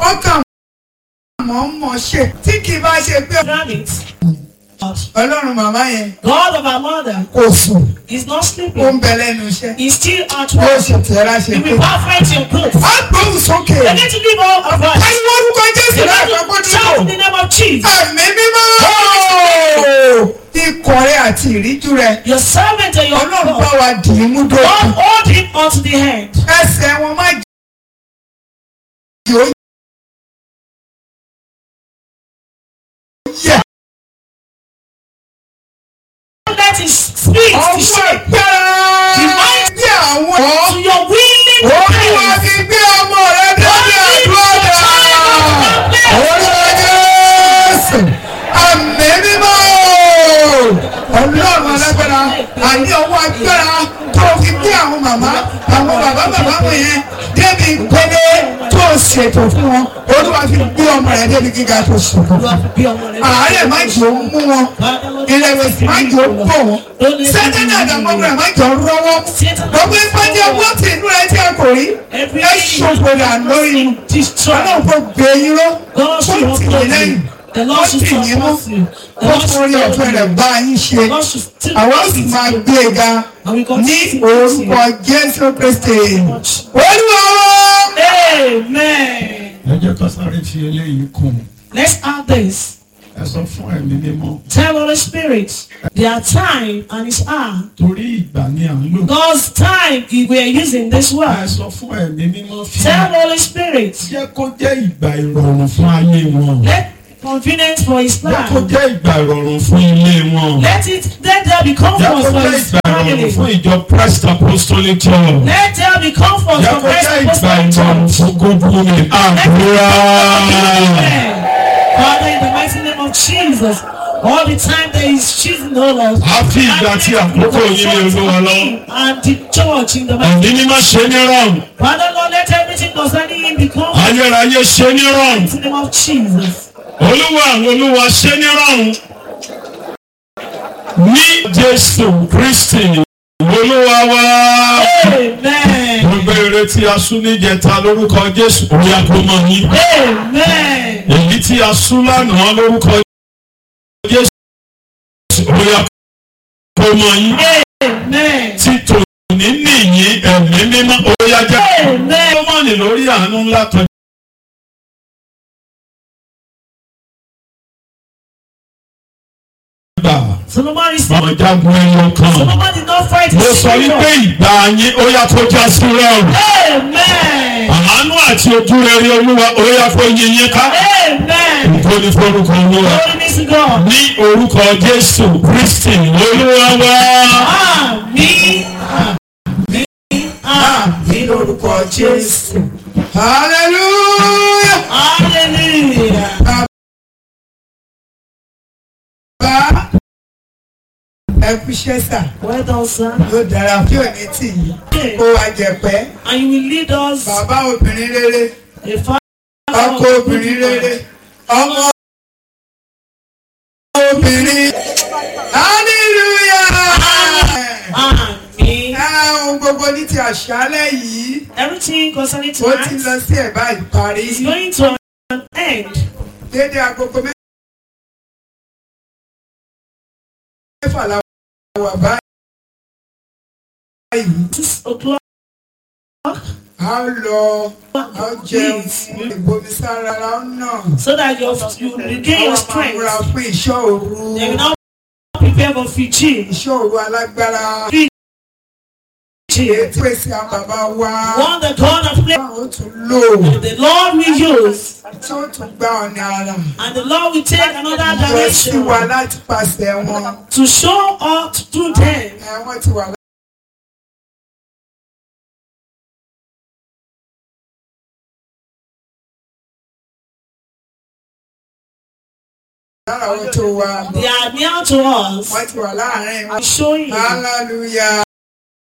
wọ́n kàn mọ́ mọ́ ṣe tí kì í bá ṣe pé done it. ọlọ́run màmá yẹn God of our mother kò sùn is not ó ń sleeping. bẹ lẹ́nu iṣẹ́ He's still at ó work. sì tẹ́ra ṣe He pé will perfect your growth. á gbóhùn sókè You need to give all of us. ẹni wọ́n rúkọ jésù You láàpapọ̀ need to shout in dúró the name of Jesus. ẹ̀mí mímọ́ ikọ̀ rẹ àti ìríjú rẹ Your servant and your ọlọ́run bá God. wa dì í mú God dókun hold him unto the hand. ẹsẹ̀ wọn má yóò yẹ Let his spirit to ọwọ́ shake agbára bí àwọn to your willing olúwa hands. fi gbé ọmọ rẹ débi àdúrà olúwa jésù àmì mímọ́ ọlọ́run alágbára àní ọwọ́ agbára tó fi gbé àwọn màmá àwọn bàbá bàbá wọn yẹn débi ìpele tó ṣètò fún wọn olúwa fi gbé ọmọ rẹ débi gíga tó ṣètò fún wọn àárẹ̀ má jẹ́ ó mú wọn ìrẹ̀wẹ̀sì má jẹ́ ó pọ̀ wọn sẹ́tẹ́nì àdàmọ́gbẹ̀rẹ̀ má jẹ́ ó rọ́wọ́ gbogbo ìpàdé ọwọ́ tí inú rẹ tí a kò rí ẹ ṣòfò dà lórí ọlọ́run kò gbé yín lọ God kó should tì yín lẹ́yìn The kó Lord should tì yín mú support you. The kó Lord forí should ọ̀fẹ́ rẹ̀ bá yín ṣe The Lord should still àwọn sì bless máa you. gbé e ga And we ní continue to orúkọ bless jésù kristi olúwa you. Amen. ẹ jẹ́ ká sáré fi eléyìí kún un. Let's add this. ẹ sọ fún ẹ̀mí mímọ́ Tell Holy Spirit, their time and His hour. torí ìgbà ni à ń lò. God's time we are using this ẹ word. sọ fún ẹ̀mí mímọ́ fi Tell Holy Spirit, jẹ́ kó jẹ́ ìgbà ìrọ̀rùn fún ayé wọn. let convenience for His jẹ́ kó plan. jẹ́ ìgbà ìrọ̀rùn fún ilé wọn. Let it let there be jẹ́ comfort kó for jẹ́ His ìgbà ìrọ̀rùn fún family. ìjọ Christ Apostolic Church. Let there be comfort jẹ́ for kó Christ jẹ́ ìgbà Apostolic ìrọ̀rùn Church. fún gbogbo mi. àdúrà. Amen. Father, in the mighty name of Jesus, all the time that He's choosing all of us. a fi ìgbà tí àkókò yìí lé olúwa lọ. And the church in the mighty ẹ̀mí mímọ́ ṣe ní rọrùn. Father, Lord, let everything concerning Him become ayérayé ṣe ní rọrùn. in the name of Jesus. olúwa àwọn olúwa ṣe ní rọrùn ní jésù kristi olúwa wa Amen. gbogbo èrè tí a sún níjẹta lórúkọ jésù orí àkómọ yín Amen. èyí tí a sún lánàá lórúkọ jésù orí àkómọ yín Amen. tí tòní nìyí ẹ̀mí mímọ́ orí ajá Amen. ọmọnì lórí àánú ńlá kan gbà Solomon is bàmọ̀ jagun ẹyọ kan. Solomon did not fight mo his sọ wípé ìgbà yín ó yá kó já sí rọrùn Amen. àánú àti ojú rere olúwa ó yá kó yin yín ká Amen. nǹkan ní forúkọ olúwa Glory be to God. ní orúkọ jésù kristi olúwa wa Àmín. Àmín. Àmín lórúkọ Jésù. hallelujah. Hallelujah. bá ẹ kú iṣẹ́ sà Well done, sir. yóò dára fún òní tì yín kó wa jẹ̀pẹ́ And you will lead us bàbá obìnrin rere a far ọkọ obìnrin rere ọmọ obìnrin hallelujah. Àmín. ẹ ohun gbogbo ní ti àṣálẹ́ yìí Everything concerning ó ti lọ tonight sí ẹ̀bá ìparí is going to an end. dédé agogo mẹ́fà la wà báyìí. Six o'clock. a lọ a jẹun ìbomisára la ń nà. So that you you regain your Àwọn máa múra strength. fún iṣẹ́ òru. They will now prepare for Fiji. Iṣẹ́ òru alágbára. Fiji. Ètò èsì àwọn bàbá wa. One the God of play. Báwo tún lò The Lord will use. tí ó tún gbá ọ̀nà ara. And the Lord will take another Lọ sí direction wa láti pàṣẹ wọn. to show us through them. Ẹ wọ́n ti wà lára wọn tó wa. They are near to us. Wọ́n ti wà láàárín wọn. I'm showing you. Hallelujah.